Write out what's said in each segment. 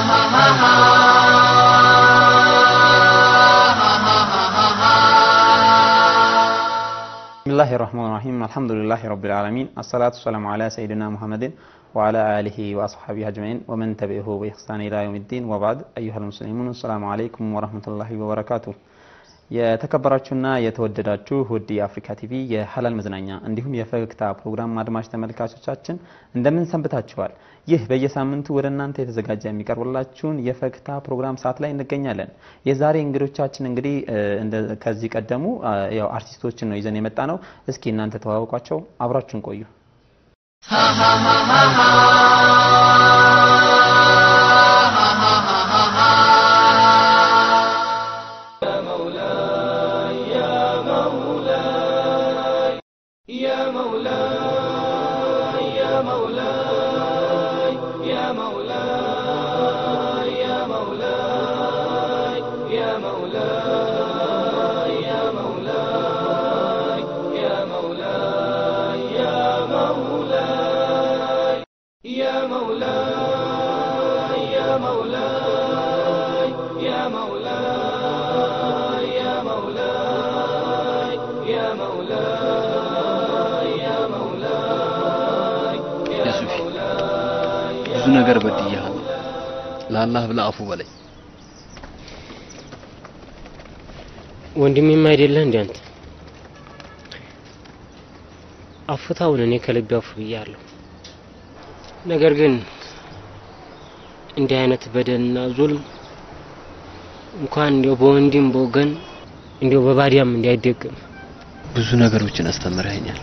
ብስሚላህ ራህማን ራሂም አልሐምዱሊላህ ረቢል ዓለሚን አሰላቱ ሰላሙ ዓላ ሰይድና ሙሐመድን ወዓላ አሊሂ ወአስሓቢ አጅመዒን ወመን ተቢዕሁ በኢሕሳን ኢላ የውም ዲን ወባዕድ አዩሃል ሙስሊሙን አሰላሙ አለይኩም ወረህመቱላሂ ወበረካቱ። የተከበራችሁና የተወደዳችሁ ውድ የአፍሪካ ቲቪ የሀላል መዝናኛ እንዲሁም የፈገግታ ፕሮግራም አድማጭ ተመልካቾቻችን እንደምን ሰንብታችኋል? ይህ በየሳምንቱ ወደ እናንተ የተዘጋጀ የሚቀርብላችሁን የፈገግታ ፕሮግራም ሰዓት ላይ እንገኛለን። የዛሬ እንግዶቻችን እንግዲህ ከዚህ ቀደሙ ያው አርቲስቶችን ነው ይዘን የመጣ ነው። እስኪ እናንተ ተዋወቋቸው፣ አብራችሁን ቆዩ። የሱፊ ብዙ ነገር በድያለሁ። ለአላህ ብለህ አፉ በለኝ። ወንድሜም አይደለህ እንዴ አንተ? አፉታውን እኔ ከልቤ አፉ ብያለሁ። ነገር ግን እንዲህ አይነት በደልና ዙልም እንኳን እንዲያው በወንድም በወገን እንዲያው በባዲያም እንዳይደገም ብዙ ነገሮችን አስተምረኸኛል።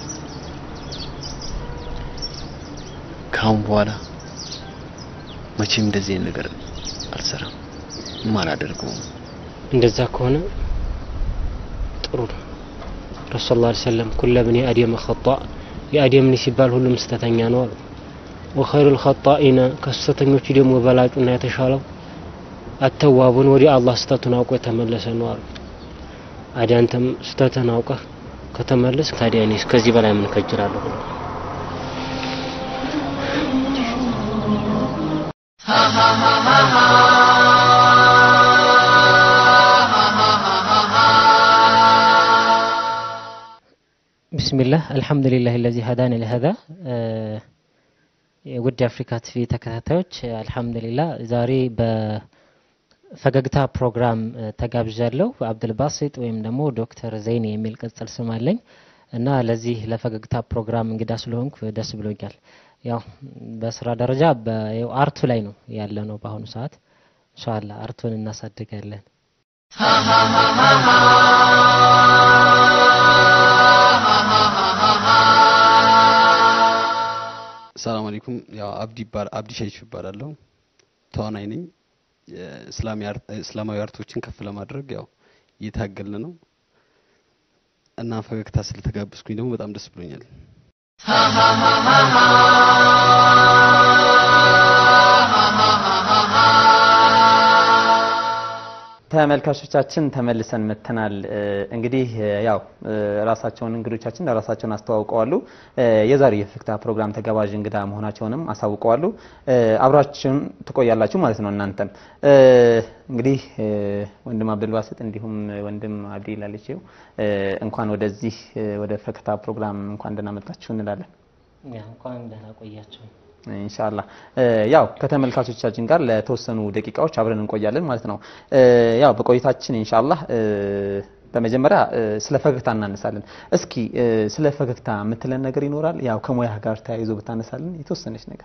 ከአሁን በኋላ መቼም እንደዚህ አይነት ነገር አልሰራም፣ አላደርገውም። እንደዛ ከሆነ ጥሩ ነው። ረሱል ላ ሰለም ኩለ ብኒ አደም ኸጣ የአደም ልጅ ሲባል ሁሉም ስተተኛ ነው አሉ። ወኸይሩል ኸጣኢነ ከስተተኞቹ ደግሞ በላጩና የተሻለው አተዋቡን ወደ አላህ ስተቱን አውቆ የተመለሰ ነው አሉ። አዲያ አንተም ስተትን አውቀህ ከተመለስ ታዲያ እኔስ ከዚህ በላይ ምን ከጅራለሁ? ቢስሚላህ አልሐምዱሊላህ ለዚ ሀዳን ለሀዛ የውድ የአፍሪካ ቲቪ ተከታታዮች አልሐምዱሊላህ ዛሬ በፈገግታ ፕሮግራም ተጋብዣለሁ። አብዱልባሲጥ ወይም ደግሞ ዶክተር ዘይን የሚል ቅጽል ስም አለኝ እና ለዚህ ለፈገግታ ፕሮግራም እንግዳ ስለሆንኩ ደስ ብሎኛል። ያው በስራ ደረጃ አርቱ ላይ ነው ያለ ነው በአሁኑ ሰዓት። ኢንሻአላህ አርቱን እናሳድጋለን። ሰላም አለይኩም። ያው አብዲ ይባል አብዲ ሸይፍ ይባላለሁ። ተዋናይ ነኝ። እስላማዊ አርቶችን ከፍ ለማድረግ ያው እየታገልን ነው እና ፈገግታ ስለተጋበዝኩኝ ደግሞ በጣም ደስ ብሎኛል። ተመልካቾቻችን ተመልሰን መተናል። እንግዲህ ያው ራሳቸውን እንግዶቻችን ራሳቸውን አስተዋውቀዋሉ። የዛሬ የፈገግታ ፕሮግራም ተጋባዥ እንግዳ መሆናቸውንም አሳውቀዋሉ። አብራችሁን ትቆያላችሁ ማለት ነው። እናንተም እንግዲህ ወንድም አብዱልባስጥ እንዲሁም ወንድም አብዲ ላልቼው እንኳን ወደዚህ ወደ ፈገግታ ፕሮግራም እንኳን ደህና መጣችሁ እንላለን። እንኳን ደህና ቆያችሁ። ኢንሻአላህ ያው ከተመልካቾቻችን ጋር ለተወሰኑ ደቂቃዎች አብረን እንቆያለን ማለት ነው። ያው በቆይታችን ኢንሻአላህ በመጀመሪያ ስለ ፈገግታ እናነሳለን። እስኪ ስለ ፈገግታ የምትለን ነገር ይኖራል? ያው ከሙያ ጋር ተያይዞ ብታነሳለን የተወሰነች ነገር።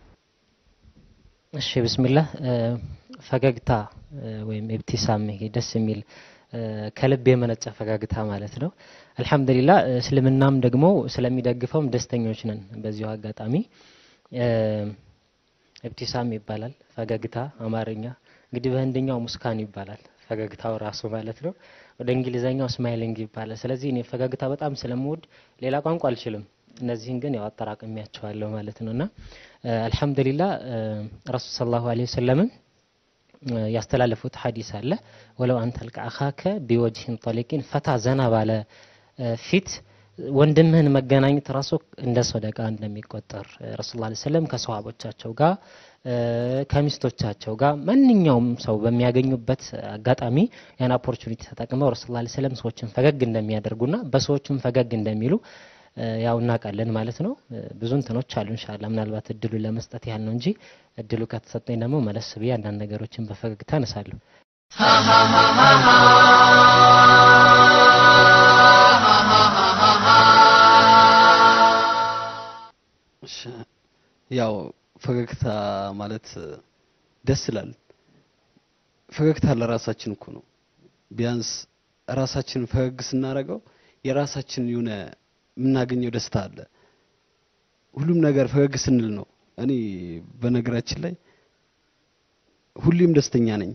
እሺ ብስሚላህ ፈገግታ ወይም ኢብቲሳም ይሄ ደስ የሚል ከልብ የመነጨ ፈገግታ ማለት ነው። አልሐምዱሊላህ እስልምናም ደግሞ ስለሚደግፈውም ደስተኞች ነን። በዚሁ አጋጣሚ ኢብቲሳም ይባላል ፈገግታ አማርኛ። እንግዲህ በህንድኛው ሙስካን ይባላል ፈገግታው ራሱ ማለት ነው። ወደ እንግሊዘኛው ስማይሊንግ ይባላል። ስለዚህ እኔ ፈገግታ በጣም ስለምወድ ሌላ ቋንቋ አልችልም። እነዚህን ግን ያው አጠራቅሚያቸዋለሁ ማለት ነውና አልሐምዱሊላህ ረሱል ሰለላሁ ዐለይሂ ወሰለምን ያስተላለፉት ሐዲስ አለ ወለው አንተ ልቃ አኻከ ቢወጅህን ጠሊቂን ፈታ ዘና ባለ ፊት ወንድምህን መገናኘት ራሱ እንደ ሰደቃ እንደሚቆጠር ረሱል ላ ሰለም ከሰሃቦቻቸው ጋር ከሚስቶቻቸው ጋር ማንኛውም ሰው በሚያገኙበት አጋጣሚ ያን ኦፖርቹኒቲ ተጠቅመው ረሱል ላ ሰለም ሰዎችን ፈገግ እንደሚያደርጉና በሰዎችም ፈገግ እንደሚሉ ያው እናውቃለን ማለት ነው። ብዙ እንትኖች አሉ። እንሻላ ምናልባት እድሉን ለመስጠት ያህል ነው እንጂ እድሉ ከተሰጠኝ ደግሞ መለስ ብዬ አንዳንድ ነገሮችን በፈገግታ አነሳለሁ። ያው ፈገግታ ማለት ደስ ይላል። ፈገግታ ለራሳችን እኮ ነው። ቢያንስ ራሳችንን ፈገግ ስናደርገው የራሳችን የሆነ የምናገኘው ደስታ አለ። ሁሉም ነገር ፈገግ ስንል ነው። እኔ በነገራችን ላይ ሁሌም ደስተኛ ነኝ።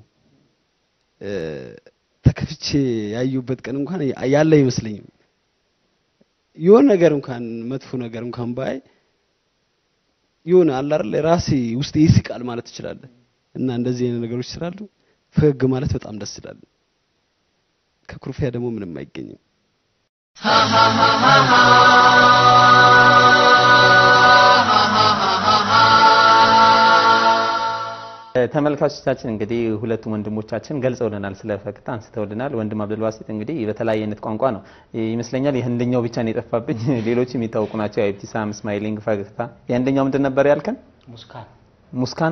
ተከፍቼ ያዩበት ቀን እንኳን ያለ አይመስለኝም። የሆነ ነገር እንኳን መጥፎ ነገር እንኳን ባይ የሆነ አለ አይደል ራሴ ውስጥ ይስቃል ማለት ትችላለህ። እና እንደዚህ አይነት ነገሮች ስላሉ ፈገግ ማለት በጣም ደስ ይላል። ከኩርፊያ ደግሞ ምንም አይገኝም። ተመልካቾቻችን እንግዲህ ሁለቱም ወንድሞቻችን ገልጸውልናል፣ ስለ ፈገግታ አንስተውልናል። ወንድም አብዱልባሲጥ እንግዲህ በተለያየ አይነት ቋንቋ ነው ይመስለኛል። የህንደኛው ብቻ ነው የጠፋብኝ፣ ሌሎች የሚታወቁ ናቸው። ኢብቲሳም፣ ስማይሊንግ፣ ፈገግታ። የህንደኛው ምንድን ነበር ያልከን? ሙስካን ሙስካን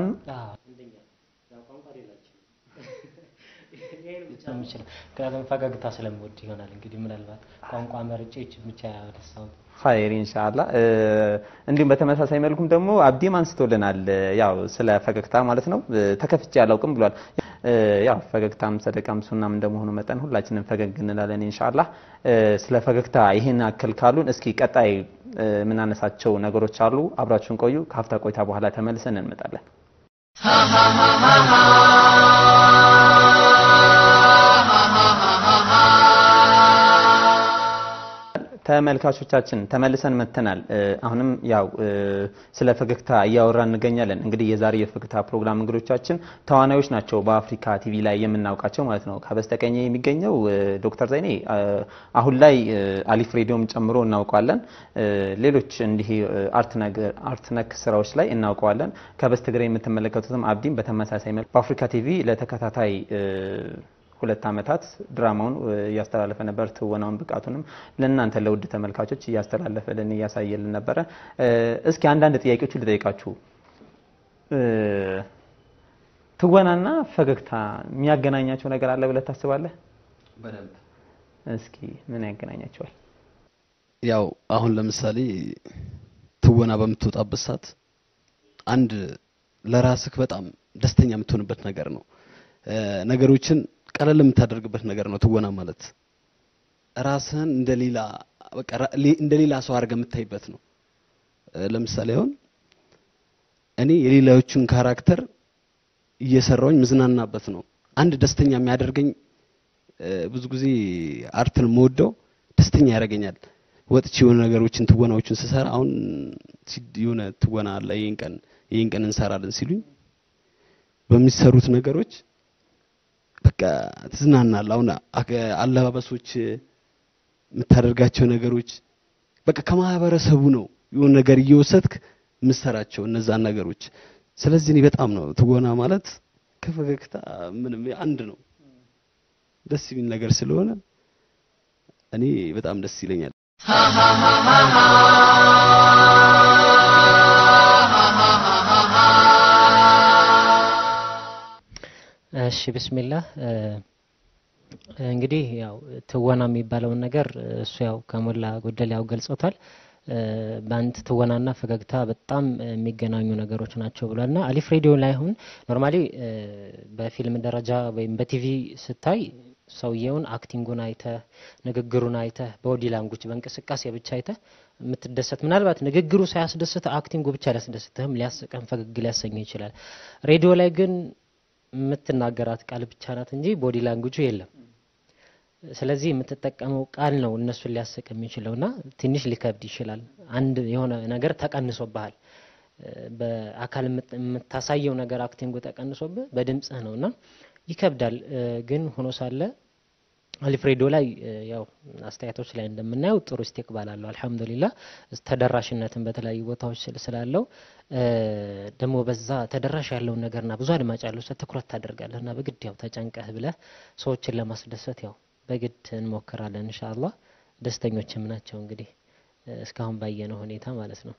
ምክንያቱም ፈገግታ ስለምወድ ይሆናል እንግዲህ ምናልባት ቋንቋ መርጬ ይህችን ብቻ ያነሳሁት። ኸይር ኢንሻአላ። እንዲሁም በተመሳሳይ መልኩም ደግሞ አብዲም አንስቶልናል፣ ያው ስለ ፈገግታ ማለት ነው። ተከፍቼ አላውቅም ብሏል። ያው ፈገግታም ሰደቃም ሱናም እንደመሆኑ መጠን ሁላችንም ፈገግ እንላለን ኢንሻአላ። ስለ ፈገግታ ይህን አክል ካሉን እስኪ ቀጣይ የምናነሳቸው ነገሮች አሉ። አብራችሁን ቆዩ። ከሀፍታ ቆይታ በኋላ ተመልሰን እንመጣለን። ተመልካቾቻችን ተመልሰን መጥተናል። አሁንም ያው ስለ ፈገግታ እያወራን እንገኛለን። እንግዲህ የዛሬ የፈገግታ ፕሮግራም እንግዶቻችን ተዋናዮች ናቸው፣ በአፍሪካ ቲቪ ላይ የምናውቃቸው ማለት ነው። ከበስተቀኝ የሚገኘው ዶክተር ዘይኔ አሁን ላይ አሊፍ ሬዲዮም ጨምሮ እናውቀዋለን። ሌሎች እንዲህ አርት ነክ ስራዎች ላይ እናውቀዋለን። ከበስተግራ የምትመለከቱትም አብዲም በተመሳሳይ መልኩ በአፍሪካ ቲቪ ለተከታታይ ሁለት ዓመታት ድራማውን እያስተላለፈ ነበር። ትወናውን ብቃቱንም ለእናንተ ለውድ ተመልካቾች እያስተላለፈልን እያሳየልን ነበረ። እስኪ አንዳንድ ጥያቄዎችን ልጠይቃችሁ። ትወናና ፈገግታ የሚያገናኛቸው ነገር አለ ብለህ ታስባለህ? በደንብ እስኪ ምን ያገናኛቸዋል? ያው አሁን ለምሳሌ ትወና በምትወጣበት ሰዓት አንድ ለራስህ በጣም ደስተኛ የምትሆንበት ነገር ነው። ነገሮችን ቀለል የምታደርግበት ነገር ነው። ትወና ማለት ራስህን እንደሌላ በቃ እንደሌላ ሰው አድርገህ የምታይበት ነው። ለምሳሌ አሁን እኔ የሌላዎቹን ካራክተር እየሰራውኝ ምዝናናበት ነው። አንድ ደስተኛ የሚያደርገኝ ብዙ ጊዜ አርትን የምወደው ደስተኛ ያደርገኛል። ወጥቼ የሆነ ነገሮችን ትወናዎችን ስሰራ አሁን የሆነ ትወና አለ ይሄን ቀን ይሄን ቀን እንሰራለን ሲሉኝ በሚሰሩት ነገሮች በቃ ትዝናናል። አሁን አለባበሶች፣ የምታደርጋቸው ነገሮች በቃ ከማህበረሰቡ ነው የሆነ ነገር እየወሰድክ የምሰራቸው እነዛን ነገሮች። ስለዚህ እኔ በጣም ነው ትወና ማለት ከፈገግታ ምንም አንድ ነው። ደስ የሚል ነገር ስለሆነ እኔ በጣም ደስ ይለኛል። እሺ ብስሚላህ እንግዲህ ያው ትወና የሚባለውን ነገር እሱ ያው ከሞላ ጎደል ያው ገልጾታል። በአንድ ትወናና ፈገግታ በጣም የሚገናኙ ነገሮች ናቸው ብሏልና አሊፍ ሬዲዮ ላይ አሁን ኖርማሊ በፊልም ደረጃ ወይም በቲቪ ስታይ ሰውየውን አክቲንጉን አይተህ ንግግሩን አይተህ በቦዲ ላንጉጅ በእንቅስቃሴ ብቻ አይተህ የምትደሰት ምናልባት ንግግሩ ሳያስደስትህ አክቲንጉ ብቻ ሊያስደስትህም ሊያስቅህም ፈገግ ሊያሰኘህ ይችላል። ሬዲዮ ላይ ግን የምትናገራት ቃል ብቻ ናት እንጂ ቦዲ ላንጉጁ የለም። ስለዚህ የምትጠቀመው ቃል ነው እነሱን ሊያስቅ የሚችለውና ትንሽ ሊከብድ ይችላል። አንድ የሆነ ነገር ተቀንሶብሃል። በአካል የምታሳየው ነገር አክቲንጉ ተቀንሶብህ በድምጽህ ነውና ይከብዳል። ግን ሆኖ ሳለ አሊፍ ሬዲዮ ላይ እ፣ ያው አስተያየቶች ላይ እንደምናየው ጥሩ ኢስቲቅባል አለው አልሐምዱሊላህ። ተደራሽነትን በተለያዩ ቦታዎች ስል- ስላለው እ፣ ደግሞ በዛ ተደራሽ ያለውን ነገርና ብዙ አድማጭ ያለው ሰው ትኩረት ታደርጋለህ እና በግድ ያው ተጨንቀህ ብለህ ሰዎችን ለማስደሰት ያው በግድ እንሞክራለን ኢንሻአላህ። ደስተኞችም ናቸው እንግዲህ እ፣ እስካሁን ባየነው ሁኔታ ማለት ነው።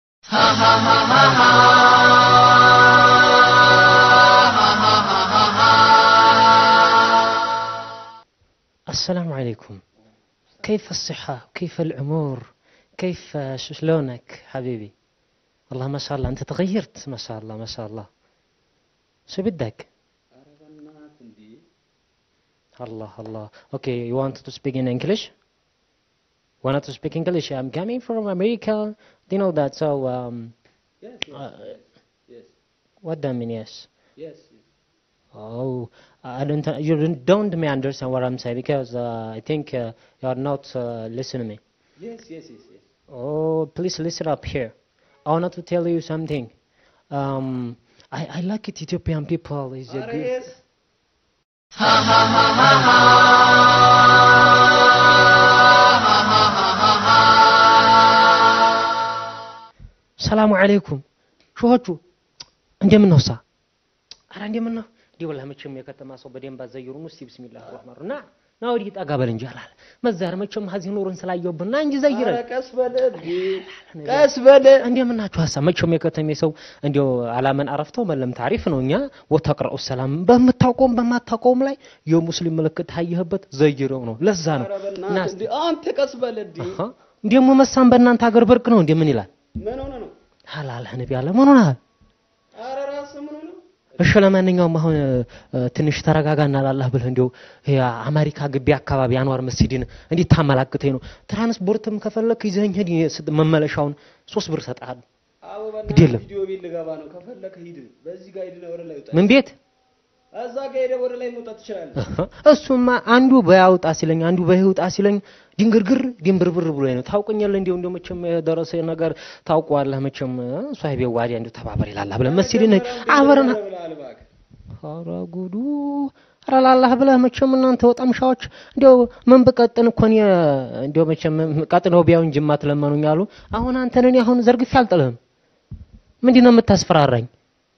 السلام عليكم كيف الصحة كيف الأمور كيف شلونك حبيبي والله ما شاء الله أنت تغيرت ما شاء الله ما شاء الله شو بدك الله الله okay you want to speak in English want to speak English I'm coming from America do you know that so um Yes, uh, yes, what do you mean yes yes. Oh, I don't. You don't me understand what I'm saying because uh, I think uh, you are not uh, listening me. Yes, yes, yes, yes. Oh, please listen up here. I want to tell you something. Um, I, I like it. Ethiopian people is a Are good. yes. ሰላሙ አለይኩም ሾሆቹ እንደምን ነው ሳ አረ እንደምን ነው እንዲህ ወላሂ መቼም የከተማ ሰው በደንብ አዘየሩን እስቲ ቢስሚላህ ረህማን ና ና ወዲህ ጠጋ በል እንጂ አላለ መዛር መቼም ሀዚህ ኑሩን ስላየውብን ና እንጂ ዘይረን ኧረ ቀስ በለ እንዴ! ቀስ በለ እንደምን ናችሁ ሀሳብ መቼም የከተሜ ሰው እንዲያው አላመን አረፍተው መለም ታሪፍ ነው እኛ ወተቅረኡ ሰላም በምታውቀውም በማታውቀውም ላይ የሙስሊም ምልክት ታየህበት ዘይረው ነው ለዛ ነው ኧረ እና በእናትህ እንዴ! አንተ ቀስ በለ እንዴ! አሃ እንደሞ መሳም በእናንተ ሀገር ብርቅ ነው እንደምን ይላል ምን ሆነ ነው? ሀላል ነቢ ያለ ምን ሆነሃል ኧረ ራስህ ምን ሆነ ነው? እሺ ለማንኛውም አሁን እ፣ ትንሽ ተረጋጋና ላላህ ብለህ እንዲያው ይሄ አሜሪካ ግቢ አካባቢ አንዋር መስጂድን እንዴት ታመላክተኝ ነው ትራንስፖርትም ከፈለክ ይዘኸኝ ሂድ ስ- መመለሻውን ሶስት ብር እሰጥሃለሁ አዎ ግድ በእናትህ የለም። ቪዲዮ ቤት ልገባ ነው። ከፈለክ ሂድ። በዚህ ጋር ሂድና ወደ ላይ ውጣ። ምን ቤት እዛ ጋር ሄደህ ወደ ላይ መውጣት ትችላለህ። እሱማ አንዱ በያውጣ ሲለኝ አንዱ በይውጣ ሲለኝ ድንግርግር ድንብርብር ብሎ ነው ታውቀኛለህ እንዲሁ እንዲሁ መቼም የደረሰ ነገር ታውቀዋለህ መቼም ሷሂቤ ዋዲ አንዱ ተባበር ይላል ብለህ መስጂድን አብረን ብለሃል እባክህ። ኧረ ጉዱ ኧረ ላላህ ብለህ መቼም እናንተ ወጣምሻዎች እንዲያው ምን ብቀጥን እኮ እኔ እንዲያው መቼም ቀጥነው ቢያው እንጂ ማትለመኑኝ አሉ። አሁን አንተን እኔ አሁን ዘርግፌ አልጥልህም። ምንድን ነው የምታስፈራራኝ?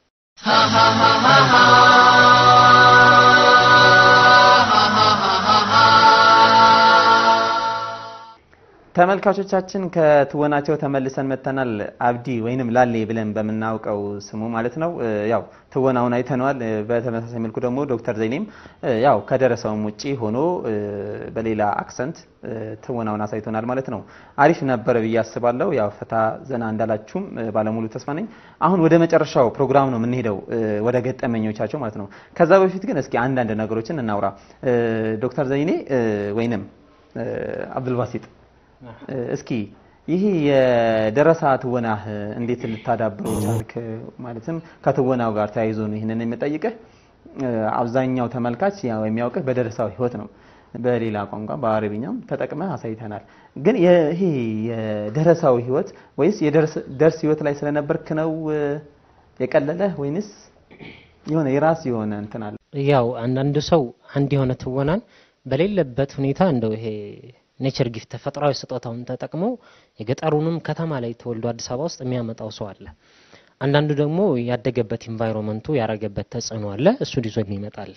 ተመልካቾቻችን ከትወናቸው ተመልሰን መጥተናል። አብዲ ወይንም ላሌ ብለን በምናውቀው ስሙ ማለት ነው። እ፣ ያው ትወናውን አይተነዋል። እ፣ በተመሳሳይ መልኩ ደግሞ ዶክተር ዘይኔም እ፣ ያው ከደረሰውም ውጪ ሆኖ እ፣ በሌላ አክሰንት እ፣ ትወናውን አሳይቶናል ማለት ነው። አሪፍ ነበረ ብዬ አስባለሁ። ያው ፈታ ዘና እንዳላችሁም እ፣ ባለሙሉ ተስፋ ነኝ። አሁን ወደ መጨረሻው ፕሮግራም ነው የምንሄደው፣ እ፣ ወደ ገጠመኞቻቸው ማለት ነው። ከዛ በፊት ግን እስኪ አንዳንድ ነገሮችን እናውራ። እ፣ ዶክተር ዘይኔ እ፣ ወይንም እ፣ አብዱልባሲጥ እ፣ እስኪ ይህ የደረሳ ትወናህ እንዴት ልታዳብረው ቻልክ? ማለትም ከትወናው ጋር ተያይዞ ነው ይህንን የምጠይቅህ። እ፣ አብዛኛው ተመልካች ያው የሚያውቅህ በደረሳው ህይወት ነው። በሌላ ቋንቋ በአረብኛም ተጠቅመህ አሳይተናል። ግን ይሄ የደረሳው ህይወት ወይስ የደርስ ህይወት ላይ ስለነበርክ ነው እ፣ የቀለለህ ወይንስ የሆነ የራስ የሆነ እንትን አለ? ያው አንዳንድ ሰው አንድ የሆነ ትወናን በሌለበት ሁኔታ እንደው ይሄ ኔቸር ጊፍት ተፈጥሯዊ ስጦታውን ተጠቅሞ የገጠሩንም ከተማ ላይ ተወልዶ አዲስ አበባ ውስጥ የሚያመጣው ሰው አለ። አንዳንዱ ደግሞ ያደገበት ኢንቫይሮመንቱ ያረገበት ተጽዕኖ አለ። እሱን ይዞ የሚመጣለ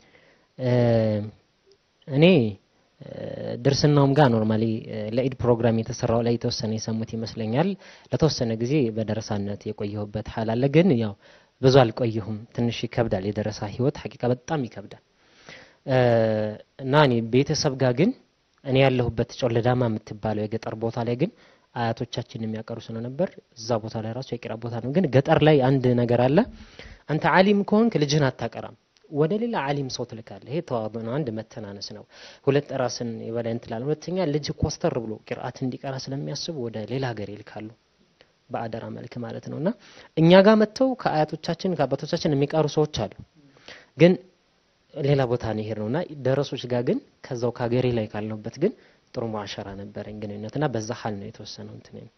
እኔ እ፣ ድርስናውም ጋር ኖርማሊ ለኢድ ፕሮግራም የተሰራው ላይ የተወሰነ የሰሙት ይመስለኛል። ለተወሰነ ጊዜ በደረሳነት የቆየሁበት ሀል አለ። ግን ያው ብዙ አልቆየሁም። ትንሽ ይከብዳል። የደረሳ ህይወት ሀቂቃ በጣም ይከብዳል። እ፣ እና እኔ ቤተሰብ ጋር ግን እኔ ያለሁበት ጮለዳማ የምትባለው የገጠር ቦታ ላይ ግን አያቶቻችን የሚያቀሩ ስለነበር እዛ ቦታ ላይ ራሱ የቂራ ቦታ ነው። ግን ገጠር ላይ አንድ ነገር አለ። አንተ አሊም ከሆንክ ልጅህን አታቀራም፣ ወደ ሌላ አሊም ሰው ትልካለህ። ይሄ ተዋض ነው፣ አንድ መተናነስ ነው። ሁለት ራስን የበላይ እንትላል። ሁለተኛ ልጅ ኮስተር ብሎ ቂርአት እንዲቀራ ስለሚያስቡ ወደ ሌላ ሀገር ይልካሉ፣ በአደራ መልክ ማለት ነው። እና እኛ ጋር መጥተው ከአያቶቻችን ከአባቶቻችን የሚቀሩ ሰዎች አሉ ግን ሌላ ቦታ ነው ይሄድ ነውና ደረሶች ጋር ግን ከዛው ከሀገሬ ላይ ካለሁበት ግን ጥሩ ሙዓሸራ ነበረኝ ግንኙነት እና በዛ ሀል ነው የተወሰነው እንትን ነው።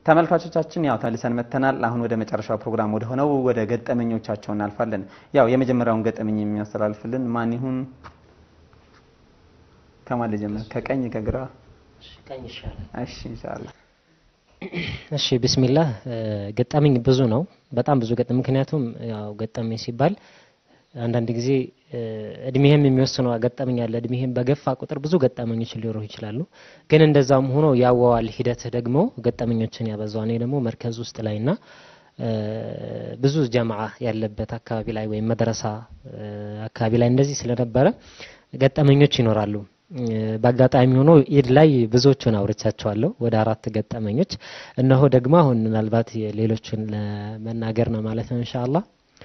ተመልካቾቻችን ያው ተልሰን መተናል። አሁን ወደ መጨረሻው ፕሮግራም ወደ ሆነው ወደ ገጠመኞቻቸው እናልፋለን። ያው የመጀመሪያውን ገጠመኝ የሚያስተላልፍልን ማን ይሁን? ከማን ልጀምር? ከቀኝ ከግራ? ቀኝ ይሻላል። እሺ ኢንሻአላህ። እሺ ቢስሚላህ ገጠመኝ ብዙ ነው፣ በጣም ብዙ ገጠመኝ። ምክንያቱም ያው ገጠመኝ ሲባል አንዳንድ ጊዜ እድሜህም የሚወስነው ገጠመኝ አለ። እድሜህም በገፋ ቁጥር ብዙ ገጠመኞች ሊኖሩ ይችላሉ። ግን እንደዛም ሆኖ ያወዋል ሂደትህ ደግሞ ገጠመኞችን ያበዛው። እኔ ደግሞ መርከዝ ውስጥ ላይና ብዙ ጀማዓ ያለበት አካባቢ ላይ ወይም መድረሳ አካባቢ ላይ እንደዚህ ስለነበረ ገጠመኞች ይኖራሉ። በአጋጣሚ ሆኖ ኢድ ላይ ብዙዎቹን አውርቻቸዋለሁ፣ ወደ አራት ገጠመኞች። እነሆ ደግሞ አሁን ምናልባት ሌሎችን ለመናገር ነው ማለት ነው ኢንሻአላህ።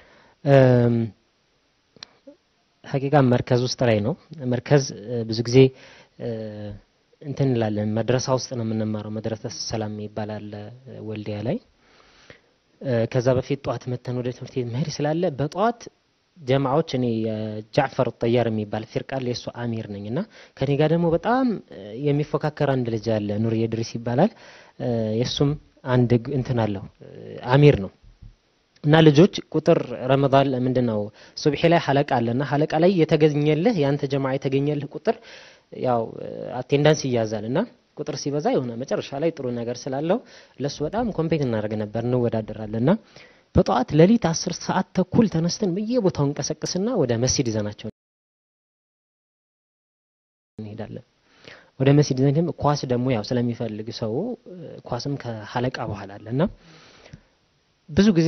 ሀቂቃ መርከዝ ውስጥ ላይ ነው። መርከዝ ብዙ ጊዜ እንትን እንላለን፣ መድረሳ ውስጥ ነው የምንማረው። መድረሰ ሰላም ይባላል ወልዲያ ላይ። ከዛ በፊት ጠዋት መተን ወደ ትምህርት ቤት መሄድ ስላለ በጠዋት ጀማዓዎች እኔ ጃዕፈር ጠያር የሚባል ፊርቃል የእሱ አሚር ነኝ እና ከኔ ጋር ደግሞ በጣም የሚፎካከር አንድ ልጅ አለ ኑር የድሪስ ይባላል። የእሱም አንድ እንትን አለው አሚር ነው እና ልጆች ቁጥር ረመዳን ምንድን ነው ሱብሒ ላይ ሀለቃ አለና ሀለቃ ላይ የተገኘልህ የአንተ ጀማዓ የተገኘልህ ቁጥር ያው አቴንዳንስ ይያዛል እና ቁጥር ሲበዛ የሆነ መጨረሻ ላይ ጥሩ ነገር ስላለው ለሱ በጣም ኮምፔት እናደርግ ነበር እንወዳደራለን እና በጠዋት ሌሊት አስር ሰዓት ተኩል ተነስተን በየቦታው እንቀሰቅስና ወደ መስጂድ ይዘናቸው እንሄዳለን። ወደ መስጂድ ይዘን ኳስ ደግሞ ያው ስለሚፈልግ ሰው ኳስም ከሀለቃ በኋላ አለ እና ብዙ ጊዜ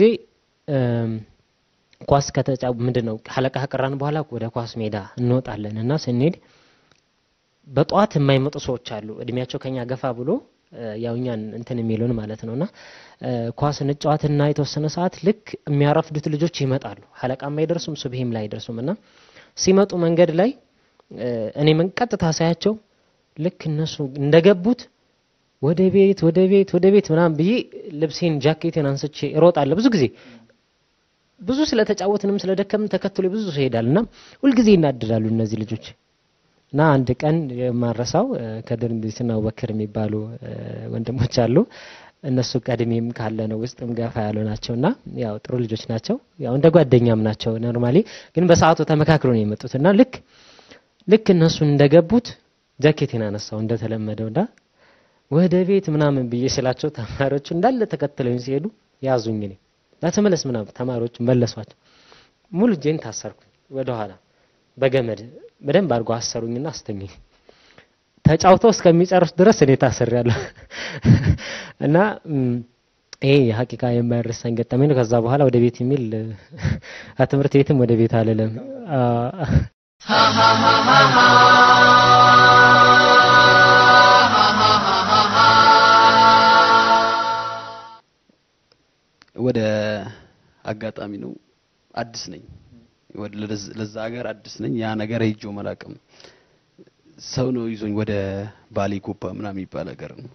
ኳስ ከተጫው ምንድን ነው ሀለቃ ከቀራን በኋላ ወደ ኳስ ሜዳ እንወጣለን እና ስንሄድ በጠዋት የማይመጡ ሰዎች አሉ። እድሜያቸው ከኛ ገፋ ብሎ ያው እኛን እንትን የሚሉን ማለት ነውና ኳስ እንጫወትና የተወሰነ ሰዓት ልክ የሚያረፍዱት ልጆች ይመጣሉ። ሀለቃም አይደርሱም፣ ሱብሂም ላይ አይደርሱም እና ሲመጡ መንገድ ላይ እኔ ምን ቀጥታ ሳያቸው ልክ እነሱ እንደገቡት ወደ ቤት ወደ ቤት ወደ ቤት ምናምን ብዬ ልብሴን ጃኬቴን አንስቼ እሮጣለሁ። ብዙ ጊዜ ብዙ ስለተጫወትንም ስለደከምን ተከትሎ ብዙ ሰው ይሄዳል እና ሁልጊዜ ይናደዳሉ እነዚህ ልጆች እና አንድ ቀን የማረሳው ከድር እንዲስና አቡበክር የሚባሉ ወንድሞች አሉ። እነሱ ቀድሜም ካለ ነው ውስጥም ገፋ ያሉ ናቸው እና ያው ጥሩ ልጆች ናቸው። ያው እንደ ጓደኛም ናቸው ኖርማሊ። ግን በሰዓቱ ተመካክሮ ነው የመጡት እና ልክ ልክ እነሱን እንደገቡት ጃኬቴን አነሳው እንደተለመደው እና ወደ ቤት ምናምን ብዬ ስላቸው ተማሪዎቹ እንዳለ ተከትለውኝ ሲሄዱ ያዙኝ። እኔ ተመለስ ምናምን ተማሪዎቹ መለሷቸው። ሙሉ እጄን ታሰርኩኝ ወደ ኋላ በገመድ በደንብ አድርጎ አሰሩኝና አስተኙኝ። ተጫውተው እስከሚጨርሱ ድረስ እኔ ታስሬያለሁ እና ይሄ የሀቂቃ የማይረሳኝ ገጠመኝ ነው። ከዛ በኋላ ወደ ቤት የሚል ትምህርት ቤትም ወደ ቤት አልልም። ወደ አጋጣሚ ነው አዲስ ነኝ ለዛ ሀገር አዲስ ነኝ። ያ ነገር ሄጄው መላቅም ሰው ነው ይዞኝ ወደ ባሌ ጎባ ምናምን የሚባል ሀገር ነው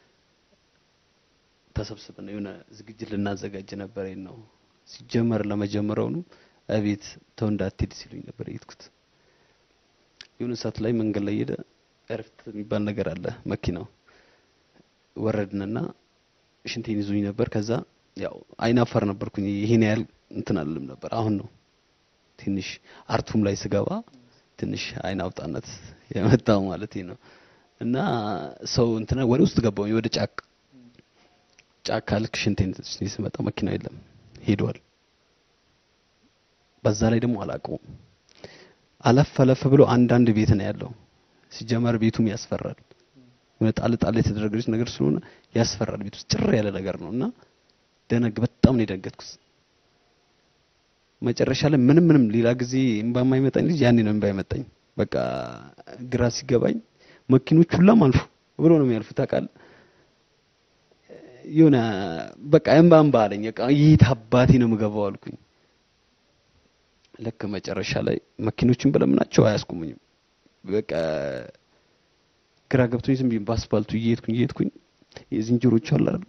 ተሰብስበን የሆነ ዝግጅት ልናዘጋጅ ነበር። ነው ሲጀመር ለመጀመሪያውኑ እቤት ተው እንዳትሄድ ሲሉኝ ነበር የሄድኩት። የሆነ ሰዓት ላይ መንገድ ላይ ሄደ እረፍት የሚባል ነገር አለ መኪናው ወረድንና ሽንቴን ይዞኝ ነበር። ከዛ ያው አይናፋር ነበርኩኝ። ይሄን ያህል እንትን አልልም ነበር። አሁን ነው ትንሽ አርቱም ላይ ስገባ ትንሽ አይን አውጣነት የመጣው ማለት ነው። እና ሰው እንትና ወደ ውስጥ ገባሁኝ ወደ ጫካ ጫካ ልክ ሽንቴን ስመጣ መኪናው የለም ሄዷል። በዛ ላይ ደግሞ አላውቀውም። አለፍ አለፍ ብሎ አንዳንድ ቤት ነው ያለው። ሲጀመር ቤቱም ያስፈራል። የሆነ ጣል ጣል የተደረገች ነገር ስለሆነ ያስፈራል። ቤት ውስጥ ጭር ያለ ነገር ነው እና ደነግ በጣም ነው የደነገጥኩት። መጨረሻ ላይ ምንም ምንም ሌላ ጊዜ እምባ የማይመጣኝ ልጅ ያኔ ነው እምባ የመጣኝ። በቃ ግራ ሲገባኝ መኪኖች ሁላም አልፉ ብሎ ነው የሚያልፉት ታውቃለህ። የሆነ በቃ እምባ እምባ አለኝ። በቃ የት አባቴ ነው የምገባው አልኩኝ። ልክ መጨረሻ ላይ መኪኖችን በለምናቸው አያስቆሙኝም። በቃ ግራ ገብቶኝ ዝም ብዬ በአስፋልቱ እየሄድኩኝ እየሄድኩኝ የዝንጀሮቹ አለ አይደል?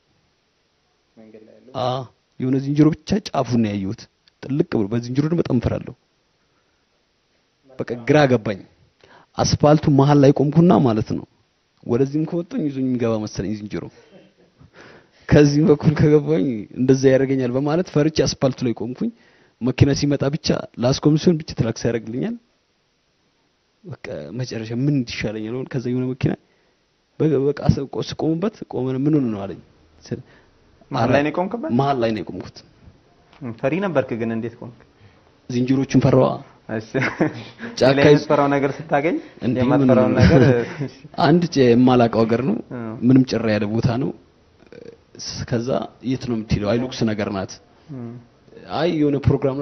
አዎ የሆነ ዝንጀሮ ብቻ ጫፉን ነው ያየሁት። ጥልቅ ብሎ በዝንጀሮ ደግሞ በጣም እፈራለሁ። በቃ ግራ ገባኝ። አስፋልቱ መሀል ላይ ቆምኩና ማለት ነው ወደዚህም ከወጣኝ ይዞኝ የሚገባ መሰለኝ ዝንጀሮ ከዚህ በኩል ከገባኝ እንደዛ ያደርገኛል በማለት ፈርቼ አስፓልቱ ላይ ቆምኩኝ። መኪና ሲመጣ ብቻ ላስቆም ሲሆን ብቻ ትራክስ ያደርግልኛል። በቃ መጨረሻ ምን ይሻለኛል ሆነ ከዛ የሆነ መኪና በ- በቃ ስ- ቆ- ስቆምበት ቆመን ምን ሆነ ነው አለኝ። ስል- መሀል ላይ ነው የቆምክበት? መሀል ላይ ነው የቆምኩት። ፈሪ ነበርክ ግን እንዴት ቆምክ? ዝንጀሮቹን ፈራዋ። እሺ ጫካ ሌላ ይዝ- የምትፈራው ነገር ስታገኝ እንዲህ የማትፈራውን ምን- ነገር አንድ ጭ- የማላውቀው ሀገር ነው። እ። ምንም ጭራ ያለ ቦታ ነው። ስ- ከዛ የት ነው የምትሄደው? አይሉክስ ነገር ናት። እም፣ አይ የሆነ ፕሮግራም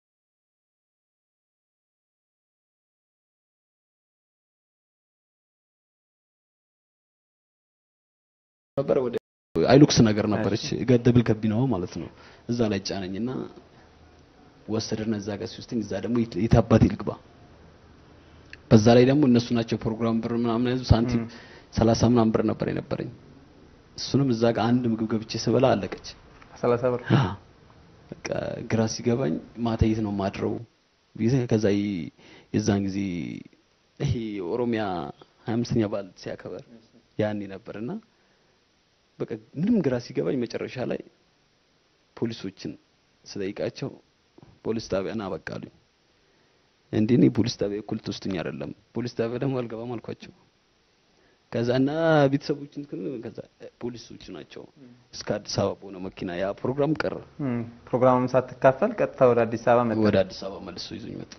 ነበረ ወደ አይሉክስ ነገር ነበረች ገደብል ከቢናው ማለት ነው። እዛ ላይ ጫነኝና ወሰደና እዛ ጋር ሲወስደኝ እዛ ደግሞ የት- የት አባቴ ልግባ። በዛ ላይ ደግሞ እነሱ ናቸው ፕሮግራም ብር ምናምን ያዙ ሳንቲም ሰላሳ ምናምን ብር ነበር የነበረኝ። እሱንም እዛ ጋር አንድ ምግብ ገብቼ ስበላ አለቀች። ሰላሳ ብር በቃ ግራ ሲገባኝ ማታ የት ነው ማድረው ብዬ ከዛ ይ- የዛን ጊዜ ይሄ የኦሮሚያ 25ኛ በዓል ሲያከበር ያኔ ነበርና በቃ ምንም ግራ ሲገባኝ መጨረሻ ላይ ፖሊሶችን ስጠይቃቸው ፖሊስ ጣቢያ ና በቃ አሉኝ። እንዴ እኔ ፖሊስ ጣቢያ እኩል ትወስዱኝ አይደለም ፖሊስ ጣቢያ ደግሞ አልገባም አልኳቸው። ከዛ እና ቤተሰቦችን ግን- ከዛ ፖሊሶች ናቸው እስከ አዲስ አበባ በሆነ መኪና ያ ፕሮግራም ቀረ። እም፣ ፕሮግራሙን ሳትካፈል ቀጥታ ወደ አዲስ አበባ መጣ። ወደ አዲስ አበባ መልሶ ይዞኝ መጡ።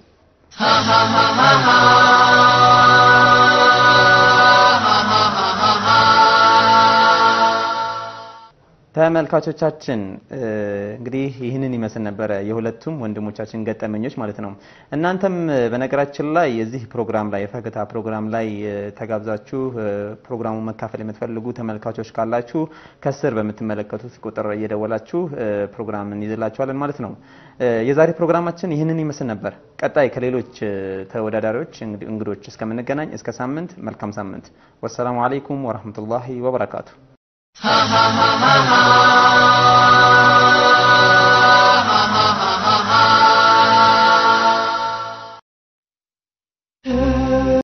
ተመልካቾቻችን እ፣ እንግዲህ ይህንን ይመስል ነበረ የሁለቱም ወንድሞቻችን ገጠመኞች ማለት ነው። እናንተም እ፣ በነገራችን ላይ የዚህ ፕሮግራም ላይ የፈገታ ፕሮግራም ላይ እ፣ ተጋብዛችሁ እ፣ ፕሮግራሙን መካፈል የምትፈልጉ ተመልካቾች ካላችሁ ከስር በምትመለከቱት ቁጥር እየደወላችሁ እ፣ ፕሮግራም እንይዝላችኋለን ማለት ነው። እ፣ የዛሬ ፕሮግራማችን ይህንን ይመስል ነበር። ቀጣይ ከሌሎች እ፣ ተወዳዳሪዎች እንግዲ- እንግዶች እስከምንገናኝ እስከ ሳምንት መልካም ሳምንት። ወሰላሙ አለይኩም ወረህመቱላሂ ወበረካቱ። ha ha ha ha ha